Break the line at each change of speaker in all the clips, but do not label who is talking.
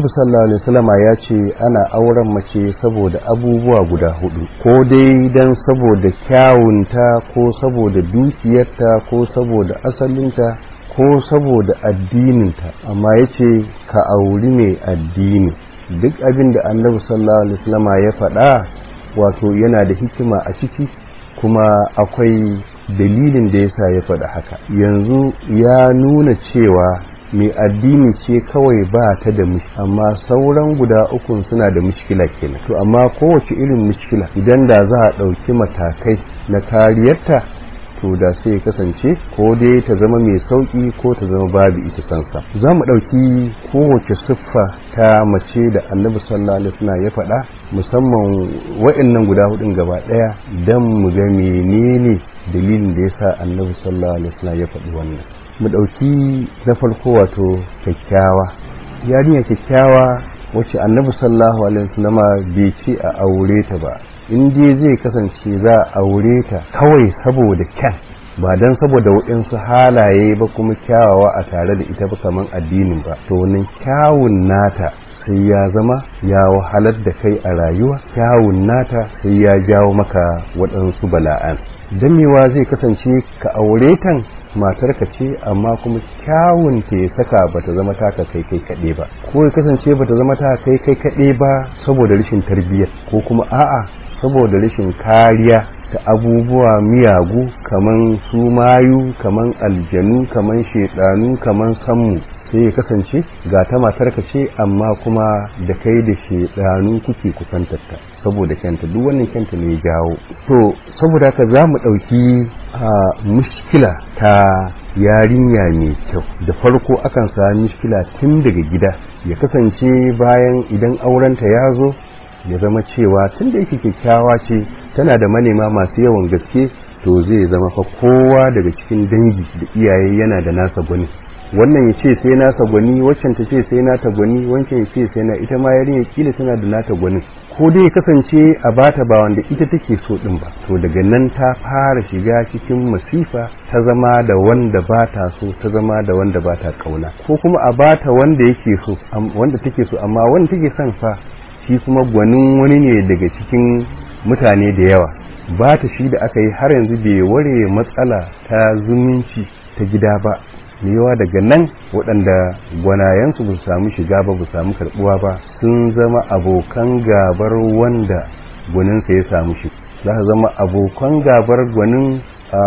annabi sallallahu alaihi wasallama ya ce ana auren mace saboda abubuwa guda hudu ko dai dan saboda kyawunta ko saboda dukiyarta ko saboda asalinta ko saboda addininta amma ya ce ka auri mai addini duk abin da annabi sallallahu alaihi wasallama ya faɗa wato yana da hikima a ciki kuma akwai dalilin da yasa ya faɗa haka yanzu ya nuna cewa mai addini ce kawai ba ta da mushi amma sauran guda ukun suna da mushkila kenan to amma kowace irin mushkila idan da za a ɗauki matakai na kariyarta to da sai ya kasance ko dai ta zama mai sauki ko ta zama babu ita kansa za mu ɗauki kowace siffa ta mace da annabi sallallahu alaihi wasallam ya faɗa musamman wa'annan guda hudun gaba ɗaya don mu ga menene dalilin da yasa annabi sallallahu alaihi wasallam ya faɗi wannan mu ɗauki na farko wato kyakkyawa yarinya kyakkyawa wacce annabi sallallahu alaihi wasallam bai ce a aure ta ba in dai zai kasance za a aure ta kawai saboda kyan ba don saboda waɗansu halaye ba kuma kyawawa a tare da ita ba kaman addinin ba to wannan kyawun nata sai ya zama ya wahalar da kai a rayuwa kyawun nata sai ya jawo maka waɗansu bala'an damewa zai kasance ka aure tan matarka ce amma kuma kyawun ta ya saka bata zama taka kai kai kaɗe ba ko ya kasance bata zama ta kai kai kaɗe ba saboda rashin tarbiyyar ko kuma a'a saboda rashin kariya ta abubuwa miyagu kaman su mayu kaman aljanu kaman shedanu kaman sammu sai ya kasance ga ta matarka ce amma kuma da kai da shedanu kuke kusantarta saboda kyanta duk wannan kyanta ne jawo to saboda haka za mu ɗauki a mushkila ta yarinya mai kyau da farko akan sami mushkila tun daga gida ya kasance bayan idan aurenta ya zo ya zama cewa tun da yake kyakkyawa ce tana da manema masu yawan gaske to zai zama fa kowa daga cikin dangi da iyaye yana da nasa gwani wannan ya ce sai nasa gwani waccan ta ce sai nata gwani wancan ya ce sai na ita ma yarinya kila tana da nata gwani ko dai ya kasance a bata ba wanda ita take so din ba to daga nan ta fara shiga cikin masifa ta zama da wanda ba ta so ta zama da wanda ba ta kauna ko kuma a bata wanda yake so wanda take so amma wanda take son fa shi kuma gwanin wani ne daga cikin mutane da yawa ba ta shi da aka yi har yanzu bai ware matsala ta zumunci ta gida ba yawa daga nan waɗanda gwanayensu ba su samu shiga ba ba samu karɓuwa ba sun zama abokan gabar wanda gwaninsa ya samu shi za su zama abokan gabar gwanin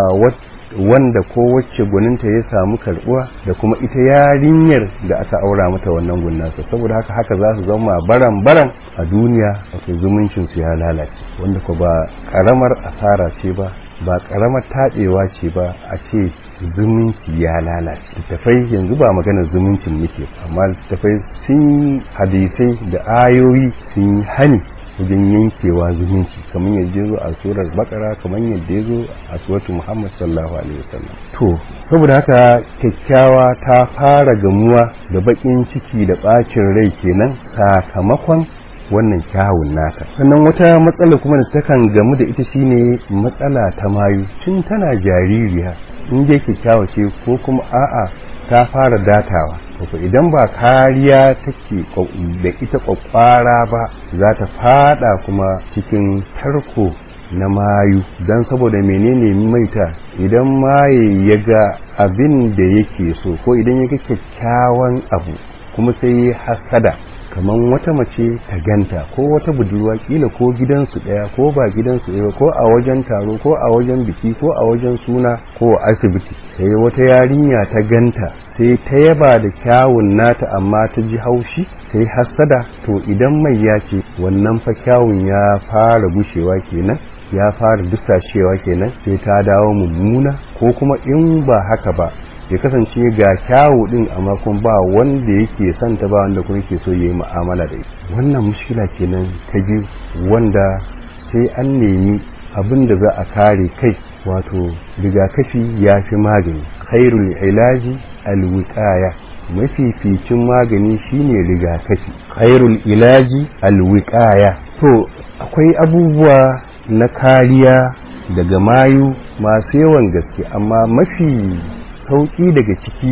wanda ko wacce gwaninta ya samu karbuwa da kuma ita yarinyar da aka aura mata wannan gunnasa saboda haka haka za su zama baran baran a duniya wato zumuncin su ya lalace wanda ko ba karamar asara ce ba ba karamar taɗewa ce ba a ce zumunci ya lalace littafai yanzu ba magana zumuncin muke amma littafai sun hadisai da ayoyi sun hani wajen yankewa zumunci kamar yadda ya zo a surar bakara kamar yadda ya zo a suratu muhammad sallallahu alaihi wasallam to saboda haka kyakkyawa ta fara gamuwa da bakin ciki da bacin rai kenan sakamakon wannan kyawun nata sannan wata matsala kuma da takan gamu da ita shine matsala ta mayu tun tana jaririya in dai kyakkyawa ce ko kuma a'a ta fara datawa wato idan ba kariya take da ita kwakwara ba za ta fada kuma cikin tarko na mayu don saboda menene maita idan maye ya ga abin da yake so ko idan ya ga kyakkyawan abu kuma sai ya hasada kamar wata mace ta ganta ko wata budurwa kila ko gidansu daya ko ba gidansu daya ko a wajen taro ko a wajen biki ko a wajen suna ko a asibiti sai wata yarinya ta ganta sai ta yaba da kyawun nata amma ta ji haushi sai hasada to idan mai ya ce wannan fa kyawun ya fara gushewa kenan ya fara dusashewa kenan sai ta dawo mummuna ko kuma in ba haka ba ya kasance ga kyawu din amma kuma ba wanda yake son ta ba wanda kuma yake so yayi mu'amala da ita wannan mushkila kenan ta biyu wanda sai an nemi abin da za a kare kai wato rigakafi ya fi magani khairul ilaji alwiqaya mafificin magani shine rigakafi khairul ilaji alwiqaya to akwai abubuwa na kariya daga mayu masu yawan gaske amma mafi sauƙi daga ciki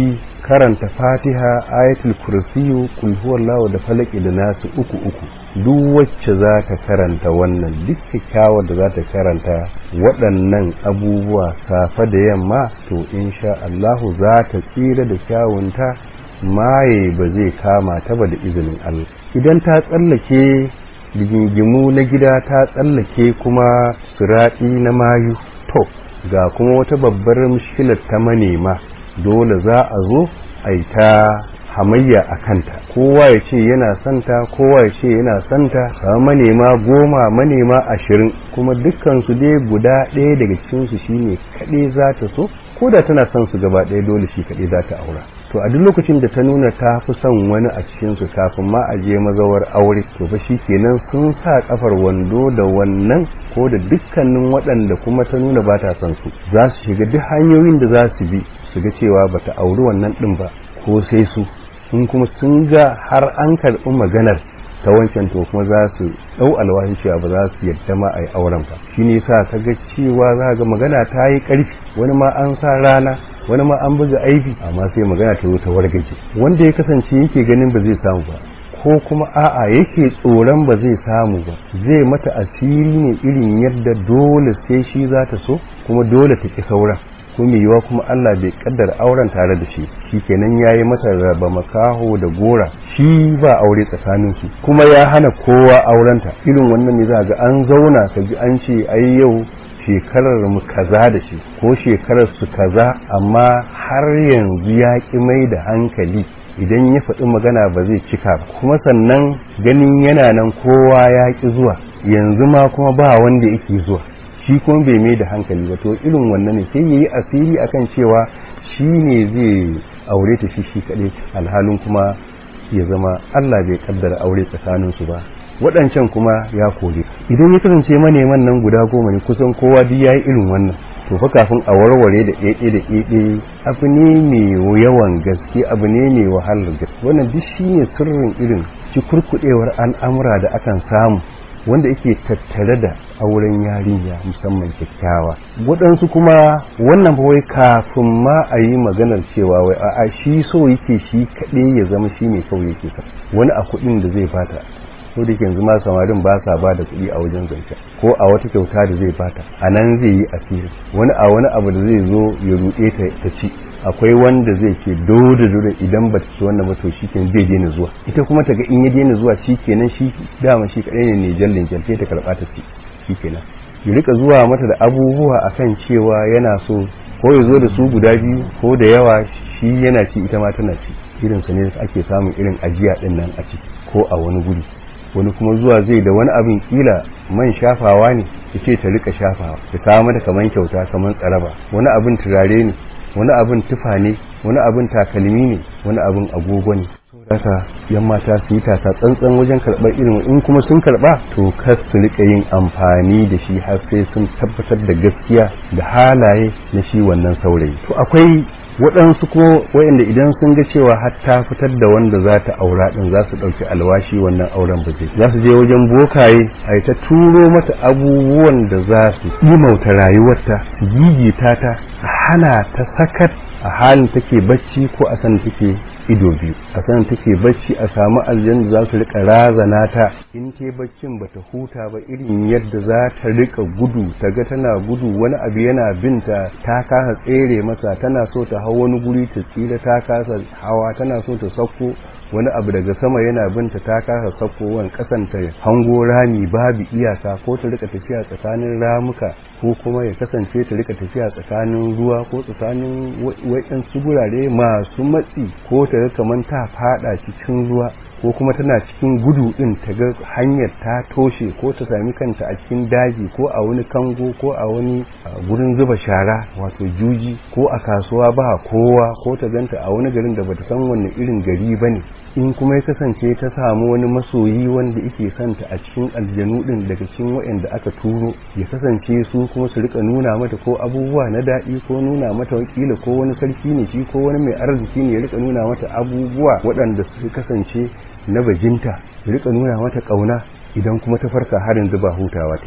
karanta fatiha ayatul kursiyu kul huwallahu da falaki da nasu uku uku duk wacce za ta karanta wannan duk kyakkyawar da za ta karanta waɗannan abubuwa safe da yamma to insha Allahu za ta tsira da kyawunta maye ba zai kama ta ba da izinin Allah idan ta tsallake rigingimu na gida ta tsallake kuma siraɗi na mayu to ga kuma wata babbar mushkilar ta manema dole za a zo a yi ta hamayya a kanta kowa ya ce yana santa kowa ya ce yana santa kama manema goma manema ashirin kuma dukkansu dai guda ɗaya daga cikinsu shine kaɗai za ta so ko da tana son su gaba ɗaya dole shi kaɗai za ta aura to a duk lokacin da ta nuna ta fi son wani a cikinsu kafin ma a je mazawar aure to fa kenan sun sa kafar wando da wannan ko da dukkanin waɗanda kuma ta nuna ba ta son su za su shiga duk hanyoyin da za su bi su ga cewa ba ta auri wannan ɗin ba ko sai su in kuma sun ga har an karɓi maganar ta wancan to kuma za su ɗau alwahin cewa ba za su yadda ma a yi auren ba shi ne sa ka ga cewa za ga magana ta yi ƙarfi wani ma an sa rana wani ma an buga aibi amma sai magana ta zo ta wargaje wanda ya kasance yake ganin ba zai samu ba ko kuma a'a yake tsoron ba zai samu ba zai mata asiri ne irin yadda dole sai shi za ta so kuma dole ta ki sauran ko mai yiwa kuma Allah bai kaddara auren tare da shi shikenan yayi mata raba makaho da gora shi ba aure tsakanin su kuma ya hana kowa aurenta irin wannan ne za ga an zauna ka ji an ce ai yau shekarar mu kaza da shi ko shekarar su kaza amma har yanzu ya ki mai da hankali idan ya faɗi magana ba zai cika ba kuma sannan ganin yana nan kowa ya ki zuwa yanzu ma kuma ba wanda yake zuwa shi kuma bai mai da hankali ba to irin wannan ne sai yayi asiri akan cewa shi ne zai aure ta shi shi kaɗai alhalin kuma ya zama Allah bai kaddara aure tsakaninsu ba waɗancan kuma ya kore idan ya kasance maneman nan guda goma ne kusan kowa duk yayi irin wannan to fa kafin a warware da ɗaiɗe da ɗaiɗe abu ne mai yawan gaske abu ne mai wahalar gaske wannan duk shine sirrin irin ci kurkuɗewar al'amura da akan samu wanda yake tattare da auren yarinya musamman kyakkyawa waɗansu kuma wannan wai kafin ma a yi maganar cewa wai a'a shi so yake shi kaɗai ya zama shi ne kawai yake sa wani a kuɗin da zai bata ko da yanzu ma samarin ba sa ba da kuɗi a wajen zance ko a wata kyauta da zai bata a nan zai yi asiri wani a wani abu da zai zo ya ruɗe ta ci akwai wanda zai ce dole dole idan ba ta ci wannan ba to shi zai daina zuwa ita kuma ta ga in ya daina zuwa shi kenan shi dama shi kaɗai ne ne jallin jalke ta karɓa ta ci shi kenan ya rika zuwa mata da abubuwa akan cewa yana so ko ya zo da su guda biyu ko da yawa shi yana ci ita ma tana ci irin su ne ake samun irin ajiya din nan a ciki ko a wani guri wani kuma zuwa zai da wani abin kila man shafawa ne ya ce ta rika shafawa ta kawo mata kaman kyauta kaman tsaraba wani abin turare ne wani abin tufa ne wani abin takalmi ne wani abin agogo ne haka yan mata su yi tasa tsantsan wajen karɓar irin in kuma sun karɓa to kar su rika yin amfani da shi har sai sun tabbatar da gaskiya da halaye na shi wannan saurayi to akwai waɗansu kuma waɗanda idan sun ga cewa har ta fitar da wanda za ta aura ɗin za su ɗauki alwashi wannan auren ba zai za su je wajen bokaye a ta turo mata abubuwan da za su imauta rayuwarta su gigita ta hana ta sakat a halin take bacci ko a san take ido biyu a san take bacci a samu aljanna za su rika razana ta in te baccin bata huta ba irin yadda za ta rika gudu ta ga tana gudu wani abu yana binta ta kasa tsere masa tana so ta hau wani guri ta tsira ta kasa hawa tana so ta sauko wani abu daga sama yana binta ta kasa sakkowan kasanta hango rami babu iyaka ko ta rika tafiya tsakanin ramuka ko kuma ya kasance ta rika tafiya tsakanin ruwa ko tsakanin waɗansu gurare masu matsi ko ta ga kamar ta fada cikin ruwa ko kuma tana cikin gudu din ta ga hanyar ta toshe ko ta sami kanta a cikin daji ko a wani kango ko a wani gurin zuba shara wato juji ko a kasuwa ba kowa ko ta ganta a wani garin da bata san wanne irin gari bane in kuma ya kasance ta samu wani masoyi wanda yake santa a cikin aljanu din daga cikin waɗanda aka turo ya kasance su kuma su rika nuna mata ko abubuwa na daɗi ko nuna mata wakila ko wani sarki ne shi ko wani mai arziki ne ya rika nuna mata abubuwa waɗanda su kasance na bajinta ya rika nuna mata ƙauna idan kuma ta farka har yanzu ba hutawa ta ba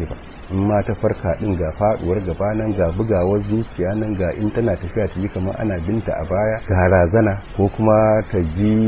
in ma ta farka din ga faduwar gaba nan ga bugawar zuciya nan ga in tana tafiya ta ji kamar ana binta a baya ga razana ko kuma ta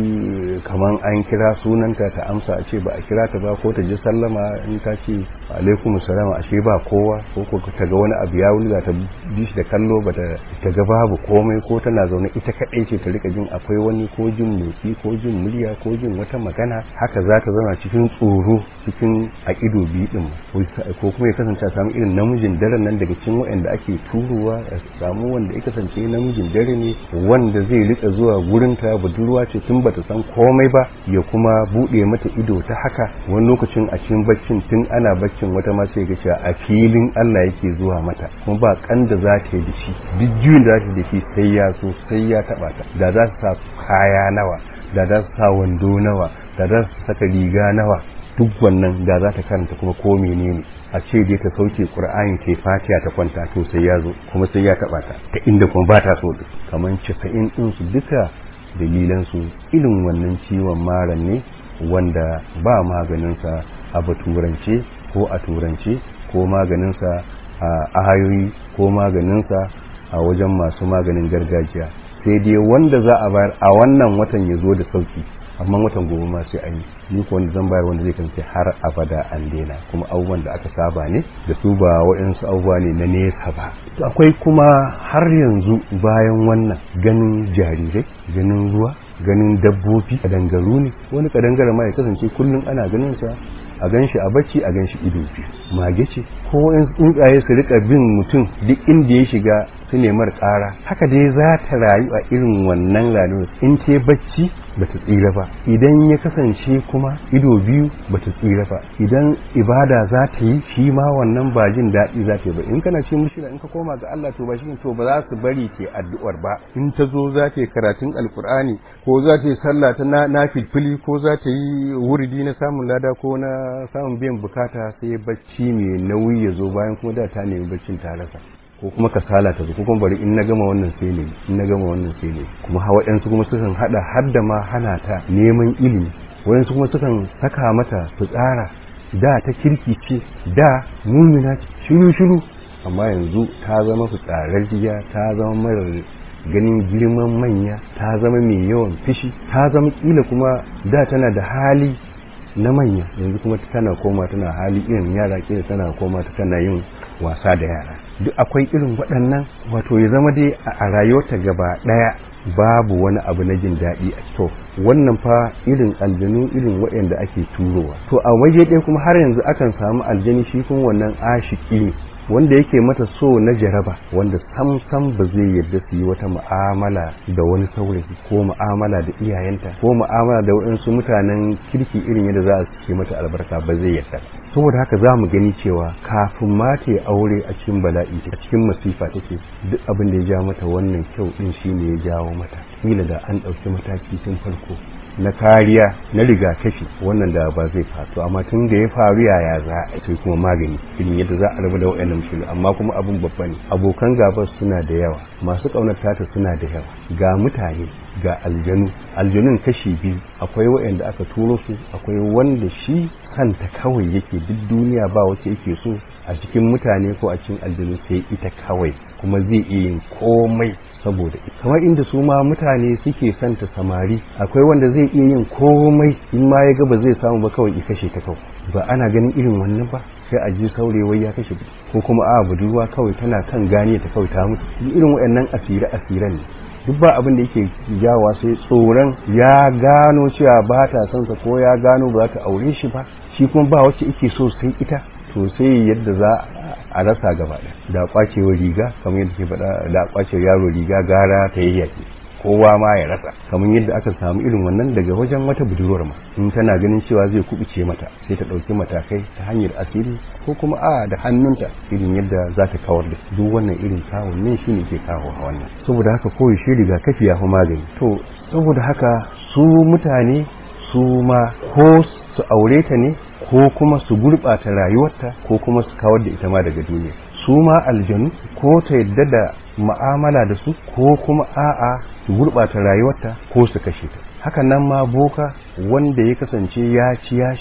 ji kamar an kira sunanta ta amsa a ce ba a kira ta ba ko ta ji sallama in ta ce alaikum salam ashe ba kowa ko ko ta ga wani abu ya wulga ta bi shi da kallo ba ta ga babu komai ko tana zaune ita kadai ce ta rika jin akwai wani ko jin motsi ko jin murya ko jin wata magana haka za ta zama cikin tsoro cikin a ido biyu din ko kuma ya kasance a samu irin namijin daren nan daga cikin waɗanda ake turowa a samu wanda ya kasance namijin dare ne wanda zai rika zuwa gurin ta budurwa ce tun bata san komai ba ya kuma bude mata ido ta haka wani lokacin a cikin baccin tun ana baccin wata ma sai ga cewa a filin Allah yake zuwa mata kuma ba kan da za ta yi da shi duk juyin da za ta yi da shi sai ya so sai ya taba ta da za su sa kaya nawa da za su sa wando nawa da za su saka riga nawa duk wannan da za ta karanta kuma ko menene a ce dai ta sauke qur'ani ta fatiha ta kwanta to sai ya zo kuma sai ya taba ta ta inda kuma ba ta so kamar 90 din su duka dalilan su irin wannan ciwon maran ne wanda ba maganin sa a baturance ko a turance ko maganin sa a hayoyi ko maganin sa a wajen masu maganin gargajiya sai dai wanda za a bayar a wannan watan ya zo da sauki amma watan gobe ma sai an yi ni ko wanda zan bayar wanda zai kasance har abada an daina kuma abubuwan da aka saba ne da su ba waɗansu abubuwa ne na nesa ba to akwai kuma har yanzu bayan wannan ganin jarirai ganin ruwa ganin dabbobi kadangaru ne wani kadangare ma ya kasance kullum ana ganin sa a gan shi a bacci a gan shi ido biyu mage ce ko in tsuntsaye su rika bin mutum duk inda ya shiga su nemar ƙara haka dai za ta rayu a irin wannan rayuwar in ta bacci ba ta tsira ba idan ya kasance kuma ido biyu ba ta tsira ba idan ibada za ta yi shi ma wannan ba jin daɗi za ta yi ba in kana ce mushira in ka koma ga Allah to ba shi to ba za su bari ke addu'ar ba in ta zo za ta yi karatun alkur'ani ko za ta yi sallah ta na filfili ko za ta yi wuridi na samun lada ko na samun biyan bukata sai bacci mai nauyi ya zo bayan kuma da ta nemi baccin ta rasa ko kuma kasala ta zo ko kuma bari in na gama wannan sai ne in na gama wannan sai ne kuma hawa ɗansu kuma sukan hada har da ma hana ta neman ilimi wayansu kuma sukan saka mata fitsara da ta kirki ce da mumina ce shiru shiru amma yanzu ta zama fitsararriya ta zama marar ganin girman manya ta zama mai yawan fishi ta zama kila kuma da tana da hali na manya yanzu kuma tana koma tana hali irin yara kila tana koma ta tana yin wasa da yara duk akwai irin waɗannan wato ya zama dai a rayuwarta gaba ɗaya babu wani abu na jin daɗi a to wannan fa irin aljanu irin waɗanda ake turowa to a waje ɗaya kuma har yanzu akan samu aljani shi kuma wannan ashiki ne wanda yake mata so na jaraba wanda sam sam ba zai yarda su yi wata mu'amala da wani saurayi ko mu'amala da iyayenta ko mu'amala da waɗansu mutanen kirki irin yadda za su yi mata albarka ba zai yarda saboda haka za mu gani cewa kafin ma ta aure a cikin bala'i a cikin masifa take duk abin da ya ja mata wannan kyau din shine ya jawo mata kila da an ɗauki mataki tun farko na kariya na rigakafi wannan da ba zai faru amma tun da ya faru yaya za a sai kuma magani irin yadda za a rabu da waɗannan mushkili amma kuma abun babba ne abokan gaba suna da yawa masu ƙaunar tata suna da yawa ga mutane ga aljanu aljanun kashi biyu akwai waɗanda aka turo su akwai wanda shi kanta kawai yake duk duniya ba wacce yake so a cikin mutane ko a cikin aljanu sai ita kawai kuma zai iya yin komai saboda kamar inda su ma mutane suke santa samari akwai wanda zai iya yin komai in ma ya ga ba zai samu ba kawai ya kashe ta kawai ba ana ganin irin wannan ba sai a ji saurewai ya kashe ko kuma a budurwa kawai tana kan gane ta kawai ta mutu irin waɗannan asire asiran ne duk ba abin da yake jawa sai tsoron ya gano cewa ba ta son sa ko ya gano ba za ta aure shi ba shi kuma ba wacce yake so sai ita to sai yadda za a rasa gaba da kwacewa riga kamar yadda ke faɗa da kwacewa yaro riga gara ta yi yaki kowa ma ya rasa kamar yadda aka samu irin wannan daga wajen wata budurwar ma in tana ganin cewa zai kubuce mata sai ta ɗauki matakai ta hanyar asiri ko kuma a da hannunta irin yadda za ta kawar da duk wannan irin kawun ne shi ne ke kawo a wannan saboda haka koyi shi rigakafi ya fi magani to saboda haka su mutane su ma ko su aure ta ne ko kuma su gurɓata rayuwarta ko kuma su kawar da ita ma daga duniya su ma aljanu ko ta yadda da ma'amala da su ko kuma a'a su gurɓata rayuwarta ko su kashe ta hakan nan ma boka wanda ya kasance ya ci ya sha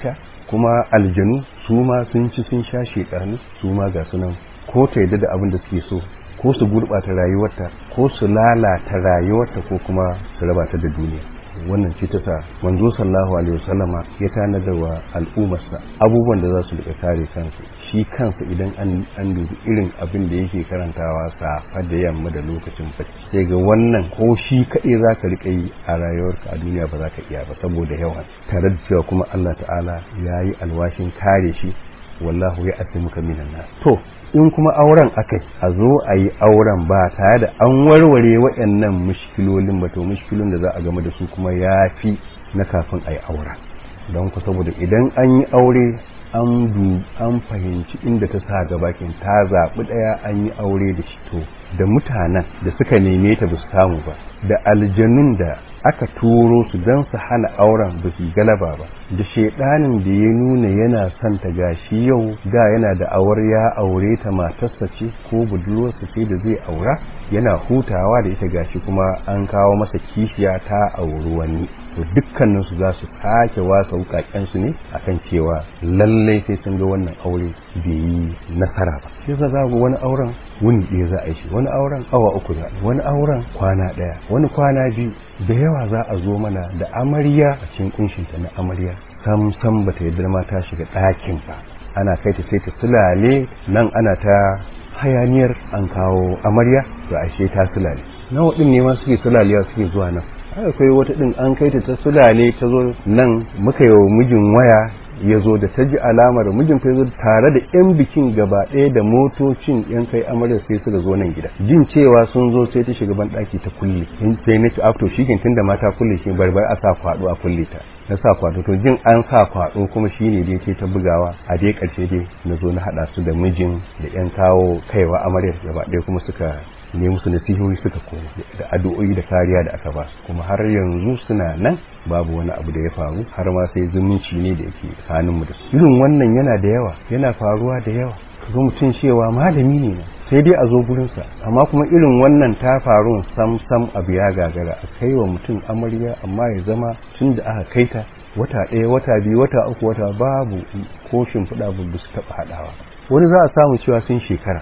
kuma aljanu su ma sun ci sun sha shekaru su ma ga sunan ko ta yadda da abin da suke so ko su gurɓata rayuwarta ko su lalata rayuwarta ko kuma su raba ta da duniya wannan ce ta sa manzo sallallahu alaihi wasallama ya tanadar wa al'ummarsa abubuwan da za su rika kare kansu shi kansa idan an an dubi irin abin da yake karantawa safa da yamma da lokacin bacci sai ga wannan ko shi kaɗai za ka rika yi a rayuwarka a duniya ba za ka iya ba saboda yawan tare da cewa kuma Allah ta'ala ya yi alwashin kare shi wallahu ya asimuka minan nas to in kuma auren akai a zo a yi auren ba tare da an warware waɗannan mushkilolin ba to mushkilolin da za a game da su kuma ya fi na kafin a yi auren don ku saboda idan an yi aure an du an fahimci inda ta sa gabakin ta zaɓi ɗaya an yi aure da shi to da mutanen da suka neme ta ba su samu ba da aljanun da aka turo su don su hana auren ba su galaba ba da shaidanin da ya nuna yana son ta gashi yau da yana da awar ya aure ta matarsa ce ko budurwarsa ce da zai aura yana hutawa da ita gashi kuma an kawo masa kishiya ta auri wani to dukkanin su za su sake wasa wukaken su ne akan cewa lallai sai sun ga wannan aure bai yi nasara ba shi yasa za wani auren wuni ɗaya za a yi shi wani auren awa uku za wani auren kwana ɗaya wani kwana biyu da yawa za a zo mana da amarya a cikin kunshinta na amarya sam sam bata yarda ma ta shiga ɗakin ba ana kai ta sai ta sulale nan ana ta hayaniyar an kawo amarya to ashe ta sulale nawa din ne ma suke sulalewa suke zuwa nan akwai wata din an kai ta ta sulale ta zo nan muka yi wa mijin waya ya zo da ta ji alamar mijin fa zo tare da yan bikin gaba ɗaya da motocin yan kai amarya sai suka zo nan gida jin cewa sun zo sai ta shiga ban ɗaki ta kulle sai na ci afto shi tun da mata kulle shi barbar a sa kwaɗo a kulle ta na sa kwaɗo to jin an sa kwaɗo kuma shi ne dai ta bugawa a dai ƙarshe dai na zo na haɗa su da mijin da yan kawo kaiwa amarya gaba ɗaya kuma suka ne musu nasihohi suka koma da addu'o'i da kariya da aka ba kuma har yanzu suna nan babu wani abu da ya faru har ma sai zumunci ne da yake tsakanin mu da su irin wannan yana da yawa yana faruwa da yawa kaga mutum cewa malami ne sai dai a zo gurinsa amma kuma irin wannan ta faru sam sam abu ya gagara a kai wa mutum amarya amma ya zama tun da aka kai ta wata ɗaya wata biyu wata uku wata babu ko shimfiɗa ba su taɓa haɗawa wani za a samu cewa sun shekara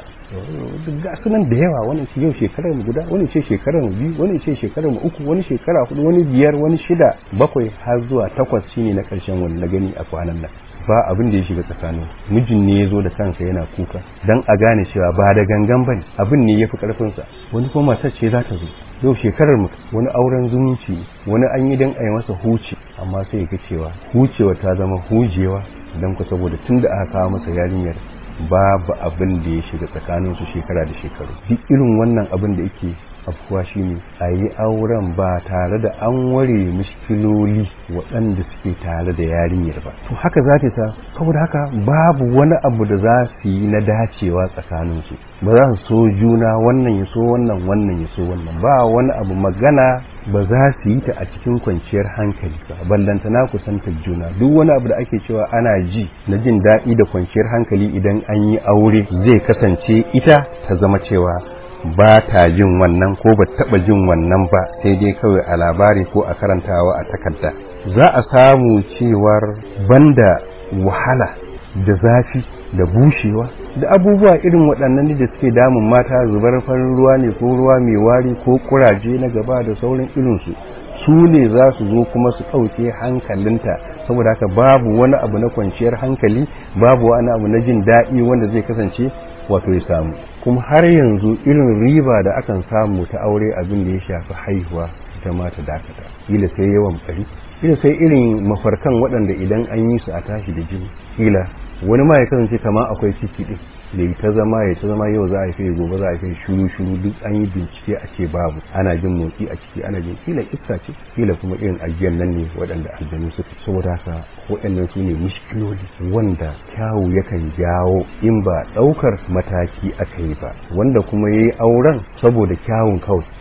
ga sunan da yawa wani ce yau shekarar mu guda wani ce shekarar mu biyu wani ce shekarar mu uku wani shekara hudu wani biyar wani shida bakwai har zuwa takwas shine na karshen wani na gani a kwanan nan ba abin da ya shiga tsakanin mijin ne ya zo da kansa yana kuka dan a gane cewa ba da gangan bane abin ne ya fi karfinsa wani kuma matar ce za ta zo yau shekarar mu wani auren zumunci wani an yi dan a yi masa huce amma sai ga cewa hucewa ta zama hujewa dan ku saboda tunda aka kawo masa yarinyar babu abin da ya shiga tsakaninsu shekara da shekaru duk irin wannan abin da yake afkuwa shine a yi auren ba tare da an ware mushkiloli waɗanda suke tare da yarinyar ba to haka za ta saboda haka babu wani abu da za su yi na dacewa tsakaninsu ba za su so juna wannan ya so wannan wannan ya so wannan ba wani abu magana ba za su yi ta a cikin kwanciyar hankali ba ballanta na kusantar juna duk wani abu da ake cewa ana ji na jin daɗi da kwanciyar hankali idan an yi aure zai kasance ita ta zama cewa ba ta jin wannan ko ba taɓa jin wannan ba sai dai kawai a labari ko a karantawa a takarda za a samu cewar banda wahala da zafi da bushewa da abubuwa irin waɗannan da suke damun mata zubar farin ruwa ne ko ruwa mai wari ko kuraje na gaba da sauran irinsu su ne za su zo kuma su ɗauke hankalinta saboda haka babu wani abu na kwanciyar hankali babu wani abu na jin daɗi wanda zai kasance wato ya samu kuma har yanzu irin riba da akan samu ta aure abin da ya shafi haihuwa ita ma ta dakata kila sai yawan bari kila sai irin mafarkan waɗanda idan an yi su a tashi da jini kila wani ma ya kasance kama akwai ciki din da ta zama ya ta zama yau za a haife gobe za a haife shuru shuru duk an yi bincike a ce babu ana jin motsi a ciki ana jin kila iska ce kila kuma irin ajiyar nan ne waɗanda aljanu suka saboda haka waɗannan su ne mushkiloli wanda kyawu yakan jawo in ba ɗaukar mataki aka yi ba wanda kuma ya yi auren saboda kyawun kawai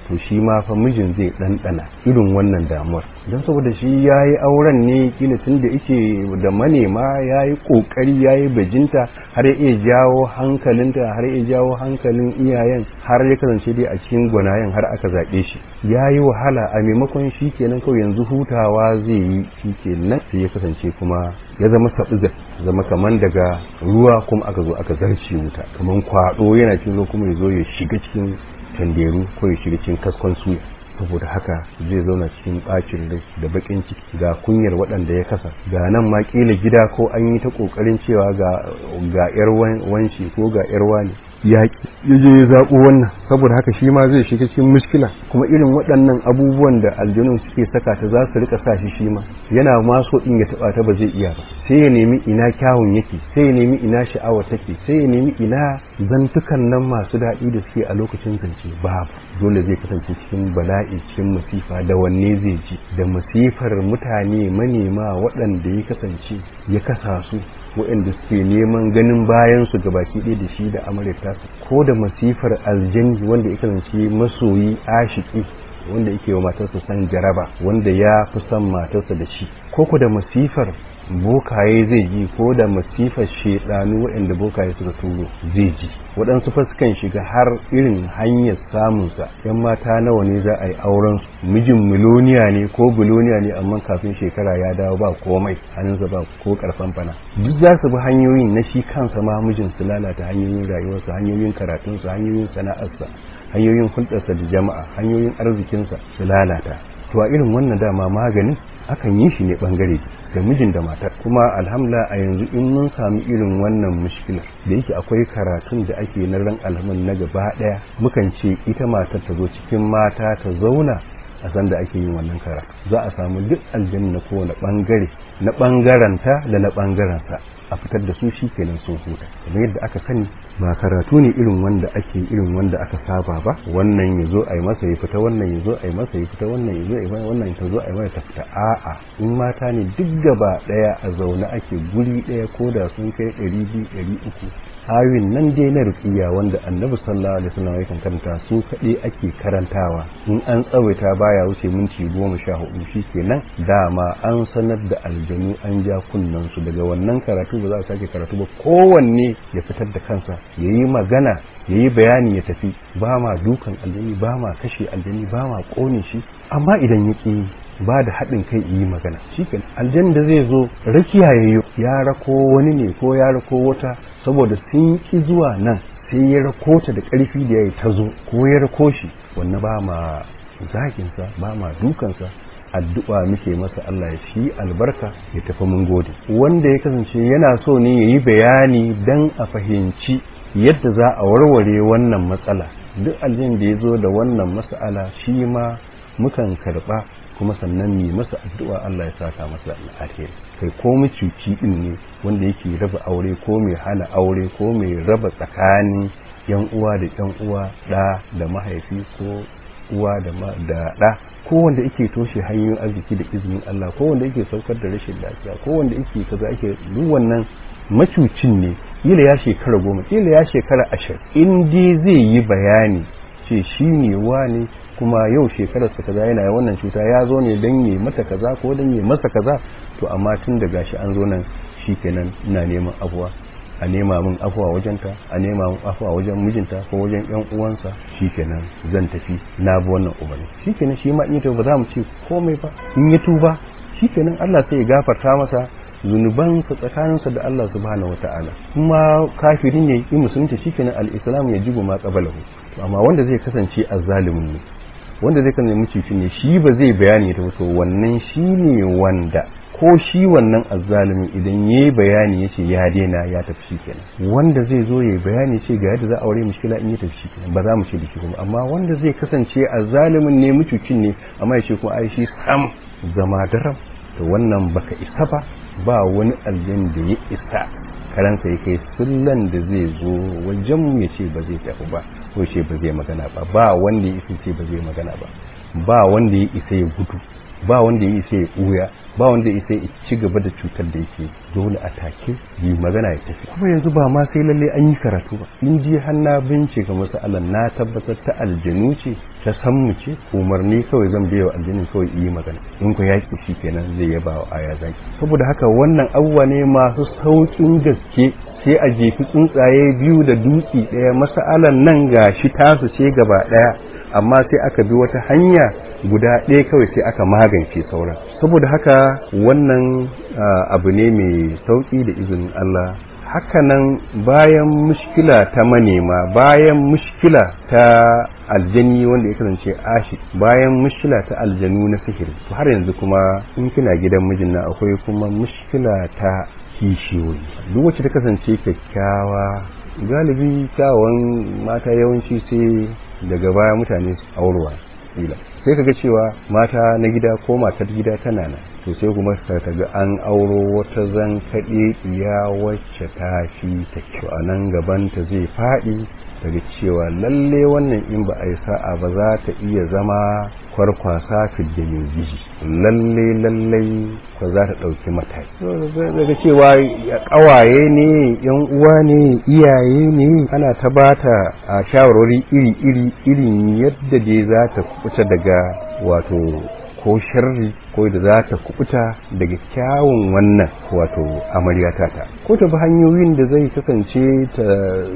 to shi ma fa mijin zai ɗanɗana irin wannan damuwar don saboda shi ya yi auren ne kila tun da yake da manema ya yi ƙoƙari ya yi bajinta har ya iya jawo hankalinta har ya iya jawo hankalin iyayen har ya kasance dai a cikin gwanayen har aka zaɓe shi ya yi wahala a maimakon shi kenan kawai yanzu hutawa zai yi shi kenan sai ya kasance kuma ya zama saɓiza zama kaman daga ruwa kuma aka zo aka zarce wuta kaman kwaɗo yana cin zo kuma ya zo ya shiga cikin tanderu ko ya shiga cikin kaskon suya saboda haka zai zauna cikin bacin rai da bakin ciki ga kunyar waɗanda ya kasa ga nan ma kila gida ko an yi ta kokarin cewa ga ga yar wanci ko ga yar wani ya je ya zaɓo wannan saboda haka shi ma zai shiga cikin muskila kuma irin waɗannan abubuwan da aljanun suke saka ta za su rika sa shi shi ma yana ma so in ya taɓa ta ba zai iya ba sai ya nemi ina kyawun yake sai ya nemi ina sha'awa take sai ya nemi ina zantukan nan masu daɗi da suke a lokacin zance babu dole zai kasance cikin bala'i cikin masifa da wanne zai ji da masifar mutane manema waɗanda ya kasance ya kasa su waɗanda suke neman ganin bayan su ga baki ɗaya da shi da amurka ko da masifar aljani wanda ya kasance masoyi ashiki wanda yake wa matarsa san jaraba wanda ya fi son matarsa da shi ko ku da masifar bokaye zai ji ko da masifar shedanu waɗanda bokaye suka turo zai ji waɗansu fa sukan shiga har irin hanyar samunsa yan mata nawa ne za a yi auren su mijin miloniya ne ko biloniya ne amma kafin shekara ya dawo ba komai hannunsa ba ko karfan fana duk za su bi hanyoyin na shi kansa ma mijin su lalata hanyoyin rayuwarsa hanyoyin karatunsa hanyoyin sana'arsa hanyoyin hulɗarsa da jama'a hanyoyin arzikinsa su lalata to a irin wannan dama maganin akan yi shi ne bangare da mijin da matar kuma alhamdulillah a yanzu in mun sami irin wannan mushkilar da yake akwai karatun da ake na ran alhamin na gaba daya mukan ce ita matar ta zo cikin mata ta zauna a san da ake yin wannan karatu za a samu duk aljanna na kowane bangare na bangaranta da na bangaransa a fitar da su shi kenan sun huta kamar yadda aka sani ba karatu ne irin wanda ake irin wanda aka saba ba wannan ya zo a yi masa ya fita wannan ya zo a yi masa ya fita wannan ya zo a yi wannan ta zo a yi masa ta fita a'a in mata ne duk gaba daya a zaune ake guri daya ko da sun kai ɗari biyu ɗari uku ayoyin nan dai na rukiya wanda annabi sallallahu alaihi wasallam yakan karanta su kaɗai ake karantawa in an tsawaita baya wuce minti goma sha hudu kenan dama an sanar da aljanu an ja kunnen su daga wannan karatu ba za a sake karatu ba kowanne ya fitar da kansa ya yi magana ya yi bayani ya tafi ba ma dukan aljani ba ma kashe aljani ba ma ƙone shi amma idan ya ƙi ba da haɗin kai yi magana shi aljan da zai zo rakiya ya yi ya rako wani ne ko ya rako wata saboda sun ki zuwa nan sai ya rako ta da ƙarfi da ya yi ta zo ko ya rako shi wannan ba ma zaginsa ba ma dukansa addu'a muke masa Allah ya shi albarka ya tafi mun gode wanda ya kasance yana so ne ya yi bayani dan a fahimci yadda za a warware wannan matsala duk aljin da ya zo da wannan matsala shi ma mukan karɓa kuma sannan mai masa addu'a Allah ya saka masa alheri kai ko mucuci din ne wanda yake raba aure ko mai hana aure ko mai raba tsakanin yan uwa da yan uwa da da mahaifi ko uwa da da da ko wanda yake toshe hanyoyin arziki da izinin Allah ko wanda yake saukar da rashin lafiya ko wanda yake kaza yake duk wannan macucin ne kila ya shekara goma kila ya shekara ashirin in dai zai yi bayani ce shi ne wane kuma yau shekararsa kaza yana wannan cuta ya zo ne don yi mata kaza ko don yi masa kaza to amma tun da gashi an zo nan shikenan ina neman afuwa a nema min afuwa wajenta a nema min afuwa wajen mijinta ko wajen yan uwansa shikenan zan tafi na bi wannan umarni shikenan shi ma in ya ba za mu ce komai ba in ya tuba shikenan Allah sai ya gafarta masa zunubansa tsakaninsa da Allah subhanahu wata'ala kuma kafirin ya yi musulunci shikenan al-islam ya jibu ma qabalahu amma wanda zai kasance azzalimin ne wanda zai kasance mucici ne shi ba zai bayani ta to wannan shi ne wanda ko shi wannan azzalimin idan ya yi bayani ya ce ya daina ya tafi shi kenan wanda zai zo ya yi bayani ce ga yadda za a aure mushkila in ya tafi shi kenan ba za mu ce da shi kuma amma wanda zai kasance azzalimin ne mucucin ne amma ya ce kuma ai shi sam zama daram to wannan baka isa ba ba wani aljan da ya isa karansa ya kai sullan da zai zo wajen ya ce ba zai tafi ba ko ce ba zai magana ba ba wanda ya isa ce ba zai magana ba ba wanda ya isa ya gudu ba wanda ya isa ya ɓuya ba wanda ya sai ci gaba da cutar da yake dole a take yi magana ya tafi kuma yanzu ba ma sai lalle an yi karatu ba in ji har na bincika masalan na tabbatar ta aljanu ce ta san mu ce umarni kawai zan biya wa aljanin kawai yi magana in ku yaki shi kenan zai yaba wa aya zaki saboda haka wannan abubuwa ne masu saukin gaske sai a jefi tsuntsaye biyu da dutse ɗaya masalan nan ga shi tasu ce gaba ɗaya amma sai aka bi wata hanya guda ɗaya kawai sai aka magance sauran saboda haka wannan abu ne mai sauƙi da izinin Allah hakanan bayan mushkila ta manema bayan mushkila ta aljani wanda ya kasance ashi bayan mushkila ta aljanu na sihiri har yanzu kuma in kina gidan mijin na akwai kuma mushkila ta kishiyoyi duk wacce ta kasance kyakkyawa galibi kyawun mata yawanci sai daga baya mutane su aurwa kila sai kaga cewa mata na gida ko matar gida tana nan to sai kuma ka ga an auro wata zan kaɗe iya wacce ta fi ta kyau a nan gabanta zai faɗi daga cewa lalle wannan in ba a yi sa'a ba za ta iya zama kwarkwasa fidda mai jiji lalle lalle ko za ta ɗauki mataki daga cewa ƙawaye ne yan uwa ne iyaye ne ana ta bata a shawarwari iri iri irin yadda dai za ta kuɓuta daga wato ko sharri ko da za ta kubuta daga kyawun wannan wato amarya tata ko ta bi hanyoyin da zai kasance ta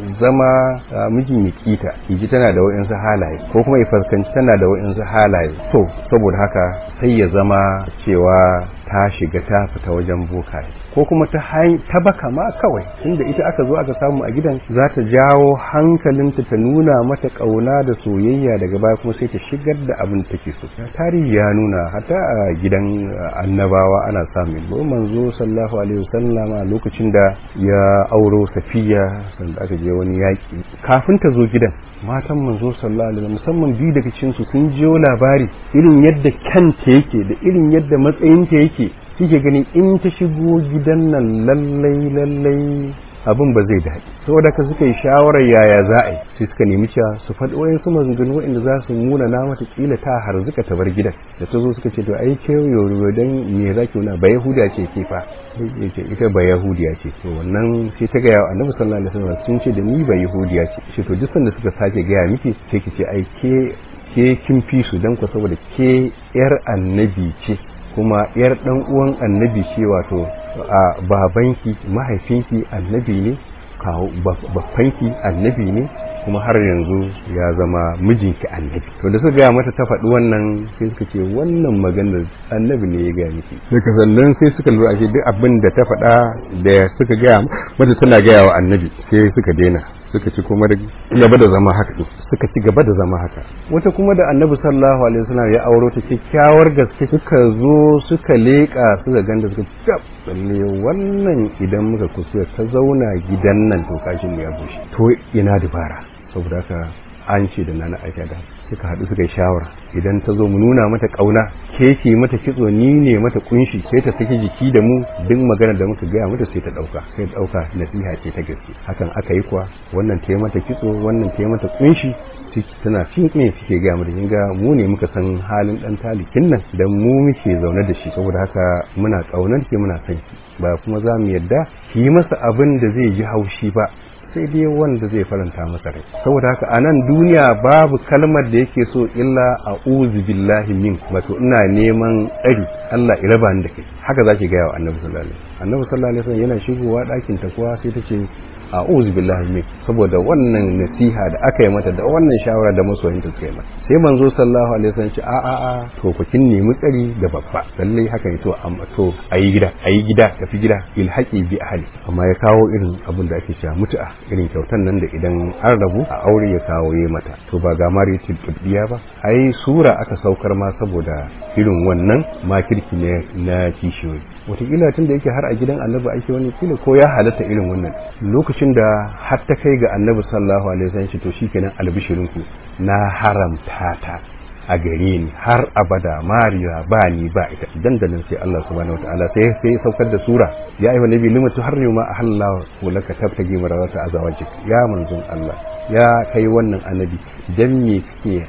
zama mijin ya kita ji tana da wa'insu halaye ko kuma ya fuskanci tana da wa'insu halaye to saboda haka sai ya zama cewa ta shiga ta fita wajen bokaye ko kuma ta ta baka ma kawai inda ita aka zo aka samu a gidan za ta jawo hankalinta ta nuna mata kauna da soyayya daga baya kuma sai ta shigar da abin da take so tarihi ya nuna hata a gidan annabawa ana samun ko manzo sallallahu alaihi wasallama lokacin da ya auro safiya sanda aka je wani yaki kafin ta zo gidan matan manzo sallallahu alaihi musamman biyu daga cikin su sun jiyo labari irin yadda kanta yake da irin yadda matsayinta yake kike gani in ta shigo gidan nan lallai lallai abin ba zai daɗi saboda ka suka yi shawarar yaya za a yi sai suka nemi cewa su faɗi wayan su maganganu waɗanda za su nuna na mata kila ta harzuka ta bar gidan da ta zo suka ce to ai ke yoro dan me za ki nuna ba yahuda ce ke fa yake ita ba yahudiya ce to wannan sai ta gaya wa annabi sallallahu alaihi wasallam sun ce da ni ba yahudiya ce shi to duk sanda suka sake gaya miki sai ki ce ai ke ke kin fi su dan ku saboda ke yar annabi ce kuma yar dan uwan annabi ce wato a babanki mahaifinki annabi ne kawo babbanki annabi ne kuma har yanzu ya zama mijinki annabi to da suka gaya mata ta faɗi wannan sai suka ce wannan maganar annabi ne ya gaya miki daga sannan sai suka lura ashe duk abin da ta faɗa da suka gaya mata tana gaya wa annabi sai suka daina suka ci kuma gaba da zama haka suka ci gaba da zama haka wata kuma da annabi sallallahu alaihi wasallam ya auro ta kyakkyawar gaske suka zo suka leƙa suka ganda suka tab lalle wannan idan muka kusa ta zauna gidan nan to kashin ya bushe to ina dubara saboda haka an ce da nana aisha da suka haɗu suka yi shawara idan ta zo mu nuna mata ƙauna ke ke mata kitso ni ne mata kunshi sai ta saki jiki da mu duk magana da muka gaya mata sai ta ɗauka sai ta ɗauka nasiha ce ta gaske hakan aka yi kuwa wannan ta mata kitso wannan ta mata kunshi tana fin ne suke gaya mata kin ga mu ne muka san halin dan talikin nan dan mu muke zaune da shi saboda haka muna ƙaunar ke muna son ki ba kuma za mu yadda ki yi masa abin da zai ji haushi ba sai dai wanda zai faranta masa rai saboda haka a nan duniya babu kalmar da yake so illa a billahi min wato ina neman tsari Allah ya raba ni da kai haka zaki gaya wa annabi sallallahu alaihi wasallam annabi sallallahu alaihi wasallam yana shigowa ɗakin ta kuwa sai ta ce a'udhu billahi min saboda wannan nasiha da aka yi mata da wannan shawara da masoyinta suka yi mata sai manzo sallallahu alaihi wasallam ce a a a to ku kin nemi tsari da babba lalle haka ne to amma to ayi gida ayi gida tafi gida ilhaqi bi ahli amma ya kawo irin abin da ake cewa mutu'a irin kyautan nan da idan an rabu a aure ya kawo yi mata to ba ga maritul qudbiya ba ai sura aka saukar ma saboda irin wannan makirki ne na kishiyoyi wataƙila tun da yake har a gidan annabi ake wani kila ko ya halatta irin wannan lokacin da har ta kai ga annabi sallallahu alaihi wasallam to shikenan albishirinku na haramta ta a gare ni har abada mariya ba ni ba ita dandanan sai Allah subhanahu wataala sai sai saukar da sura ya ayyuhan nabi lima tuharrimu ma ahallallahu laka tabtagi marawata azawajik ya manzon Allah ya kai wannan annabi dan me kake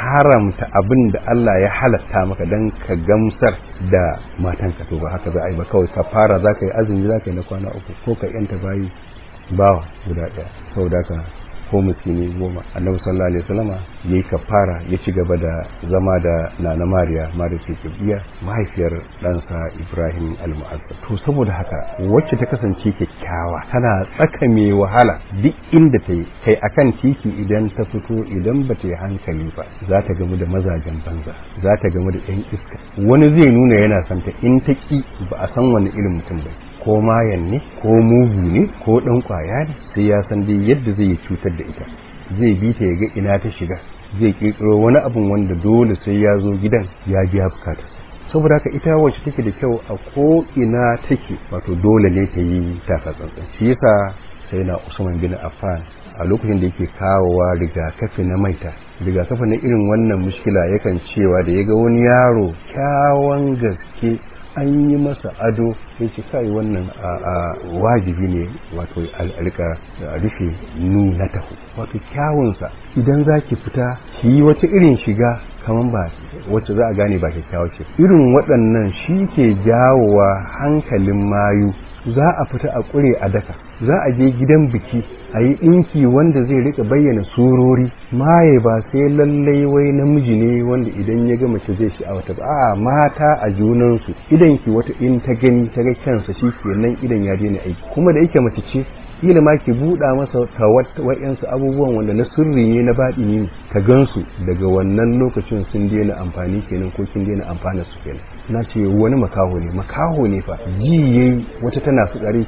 haramta abin da Allah ya halatta maka don ka gamsar da matanka to ba haka za a yi ba kawai ka fara za ka yi azumi za ka yi na kwana uku ko ka yanta bayi bawa guda ɗaya saboda ka ko musulmi goma annabi sallallahu alaihi wasallama yayi kafara ya ci gaba da zama da nana mariya mariya ce kibiya mahaifiyar ɗansa ibrahim almu'azzab to saboda haka wacce ta kasance kyakkyawa tana tsaka mai wahala duk inda ta yi kai akan titi idan ta fito idan ba ta yi hankali ba za ta gamu da mazajen banza za ta gamu da yan iska wani zai nuna yana santa in ta ki ba a san wani irin mutum ba ko mayan ne ko mugu ne ko dan kwaya ne sai ya san dai yadda zai cutar da ita zai bi ta ya ga ina ta shiga zai kirkiro wani abun wanda dole sai ya zo gidan ya biya bukata saboda haka ita wacce take da kyau a ko ina take wato dole ne ta yi taka tsantsan shi yasa sai na Usman bin Affan a lokacin da yake kawowa rigakafi na maita rigakafi na irin wannan mushkila yakan cewa da ya ga wani yaro kyawan gaske an yi masa ado ya ce kai wannan a wajibi ne wato alrika rufe nuna taho wato kyawunsa idan za ki fita ki yi wata irin shiga kamar ba wacce za a gane ba kyakkyawa ce irin waɗannan shi ke jawowa hankalin mayu za a fita a ƙure a daka za a je gidan biki a yi ɗinki wanda zai rika bayyana surori maye ba sai lallai wai namiji ne wanda idan ya ga mace zai shi a wata ba a mata a junansu idan ki wata in ta gani ta ga kyansa shi kenan idan ya daina aiki kuma da yake mace ce kila ma ki buɗa masa ta wa'yansu abubuwan wanda na sirri ne na baɗi ne ta gansu daga wannan lokacin sun daina amfani kenan ko kin daina amfana su kenan na ce wani makaho ne makaho ne fa ji yayi wata tana fitsari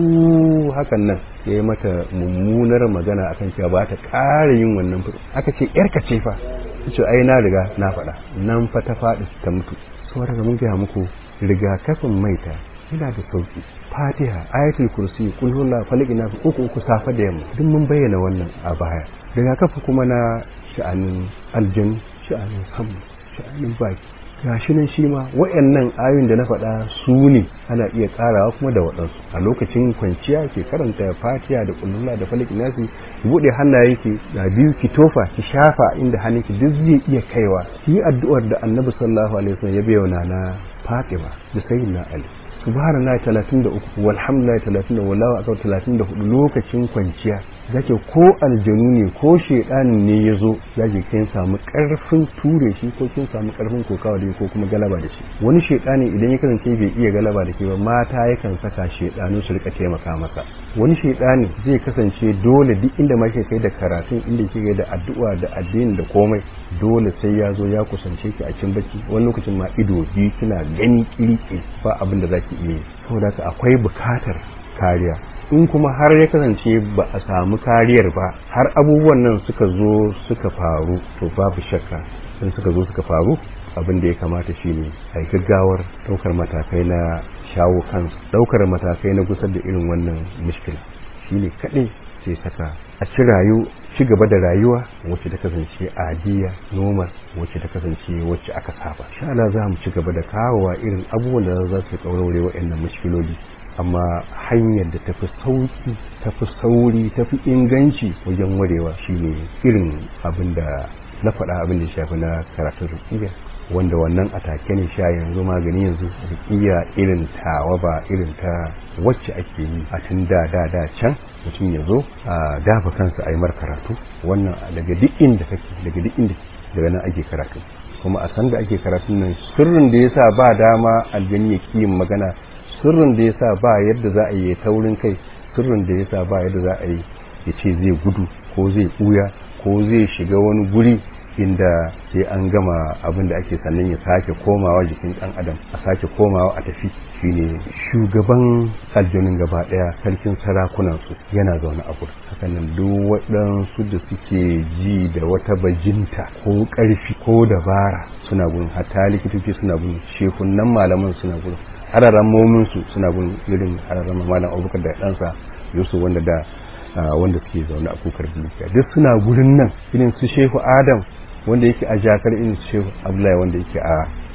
cu hakan nan ya yi mata mummunar magana akan cewa ba ta ƙara yin wannan fitsari aka ce yarka ce fa ce ai na riga na faɗa nan fa ta faɗi ta mutu saboda mun gaya muku rigakafin maita yana da sauki fatiha ayatul kursi kul huwa falaki na uku uku safa da yamma duk mun bayyana wannan a baya rigakafi kuma na sha'anin aljan sha'anin samu sha'anin baki gashi nan shi ma wayannan ayoyin da na faɗa su ne ana iya karawa kuma da waɗansu a lokacin kwanciya ke karanta fatiha da kullulla da falaki nasi ki buɗe hannaye ki da biyu ki tofa ki shafa inda hannunki duk zai iya kaiwa ki yi addu'ar da annabi sallallahu alaihi wasallam ya bayyana na fatima da sayyidina ali subhanallahi 33 walhamdulillahi 30 wallahu akbar 34 lokacin kwanciya zake ko aljanu ne ko shedanin ne yazo zake kin samu karfin ture shi ko kin samu karfin kokawa da ko kuma galaba da shi wani shedani idan ya kasance bai iya galaba da ke ba mata yakan saka shedanu su rika taimaka masa wani shedani zai kasance dole duk inda ma kai da karatun inda kike da addu'a da addini da komai dole sai ya zo ya kusance ki a cikin bacci wani lokacin ma ido biyu kina gani kirki ba abin da zaki iya yi saboda haka akwai bukatar kariya in kuma har ya kasance ba a samu kariyar ba har abubuwan nan suka zo suka faru to babu shakka in suka zo suka faru abin da ya kamata shine a yi gaggawar ɗaukar matakai na shawo kansu ɗaukar matakai na gusar da irin wannan mishkila shine kaɗai sai saka a ci rayu ci gaba da rayuwa wacce ta kasance adiya normal wacce ta kasance wacce aka saba sha Allah za mu ci gaba da kawowa irin abubuwan da za su kaurare waɗannan mushkiloli amma hanyar da tafi sauki tafi sauri tafi inganci wajen warewa shine irin abin da na faɗa abin da shafi na karatun rukiya wanda wannan atake ne sha yanzu magani yanzu rukiya irin tawa ba irin ta wacce ake yi a tun da da da can mutum ya zo a dafa kansa a yi mar karatu wannan daga duk inda kake daga duk inda daga nan ake karatu kuma a san da ake karatun nan sirrin da yasa ba dama aljani ya kiyin magana sirrin da yasa ba yadda za a yi taurin kai sirrin da yasa ba yadda za a yi ya ce zai gudu ko zai ɓuya ko zai shiga wani guri inda sai an gama abin da ake sannan ya sake komawa jikin ɗan adam a sake komawa a tafi shine shugaban aljanin gaba ɗaya sarkin sarakunan su yana zaune a gurin hakanan duk waɗansu da suke ji da wata bajinta ko ƙarfi ko dabara suna gurin hatta likitoci suna gurin shekunan malaman suna gurin hararran mominsu suna gun irin hararran malam abubakar da ɗansa yusuf wanda da wanda suke zaune a kukar dukiya duk suna gurin nan irin su shehu adam wanda yake a jakar irin su shehu abdullahi wanda yake a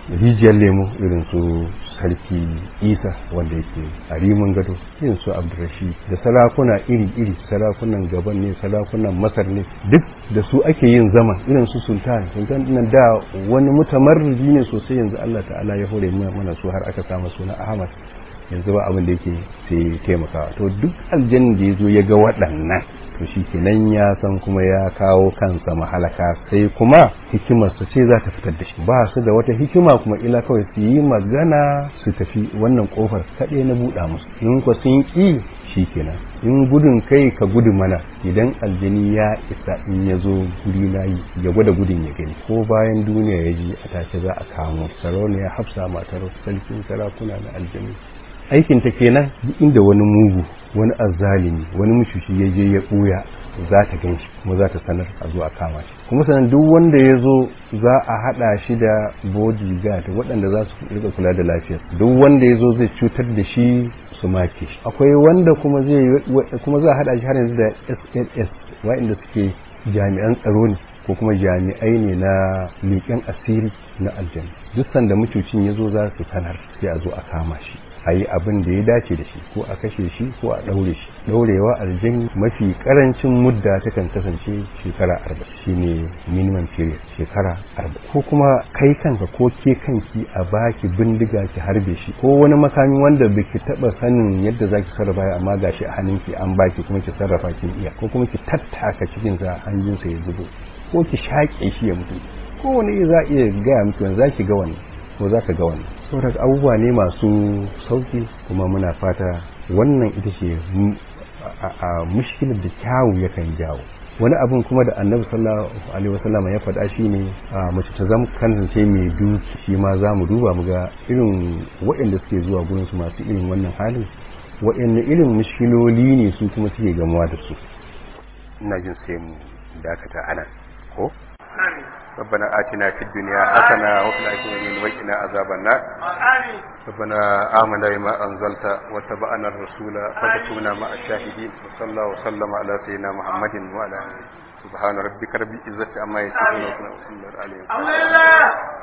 rijiyar lemo irin su sarki isa wanda yake a rimin gado irin su abdurrashid da sarakuna iri-iri sarakunan gaban ne sarakunan masar ne duk da su ake yin zaman irin su sultan sultan nan da wani mutamarriji ne sosai yanzu allah ta'ala ya hore mana su har aka samu suna ahmad yanzu ba abin da yake sai taimakawa to duk aljannin da ya zo ya ga waɗannan to shi kenan ya san kuma ya kawo kansa mahalaka sai kuma hikimarsa ce za ta fitar da shi ba su da wata hikima kuma ila kawai su yi magana su tafi wannan kofar kaɗai na buɗa musu in ku sun ƙi shi kenan in gudun kai ka gudu mana idan aljani ya isa in ya zo guri na yi ya gwada gudun ya gani ko bayan duniya ya ji a take za a kamo sarauniya hafsa matar sarkin sarakuna na aljani aikin ta kenan duk inda wani mugu wani azzalimi wani mushushi ya je ya ɓuya za ta gan shi kuma za ta sanar a zo a kama shi kuma sanan duk wanda ya zo za a haɗa shi da bodyguard waɗanda za su rika kula da lafiyar duk wanda ya zo zai cutar da shi su make shi akwai wanda kuma zai kuma za a haɗa shi har yanzu da sns waɗanda suke jami'an tsaro ne ko kuma jami'ai ne na leƙen asiri na aljanna duk sanda mucucin ya zo za su sanar sai a zo a kama shi a yi abin da ya dace da shi ko a kashe shi ko a ɗaure shi ɗaurewa aljani mafi ƙarancin mudda ta kan kasance shekara arba'in shine minimum period shekara arba'in ko kuma kai kanka ko ke kanki a baki bindiga ki harbe shi ko wani makami wanda baki taɓa sanin yadda za ki sarrafa amma gashi a hannunki an baki kuma ki sarrafa kin iya ko kuma ki tattaka cikinsa hanjinsa ya zubo ko ki shaƙe shi ya mutu ko wani za iya gaya miki za ki ga wannan ko za ka ga wannan saboda abubuwa ne masu sauki kuma muna fata wannan ita ce a mushkilar da kyawu yakan jawo wani abin kuma da annabi sallallahu alaihi wasallam ya faɗa shine a mace ta zama kasance mai duki shi ma za mu duba mu ga irin waɗanda suke zuwa gurin su masu irin wannan halin waɗanne irin mushkiloli ne su kuma suke gamuwa da su ina jin sai mu dakata ana ko ربنا آتنا في الدنيا حسنة وفي الآخرة وقنا عذاب النار ربنا آمنا بما أنزلت واتبعنا الرسول فتكونا مع الشاهدين وصلى الله وسلم على سيدنا محمد وعلى آله سبحان ربك رب العزة عما يصفون وسلام على المرسلين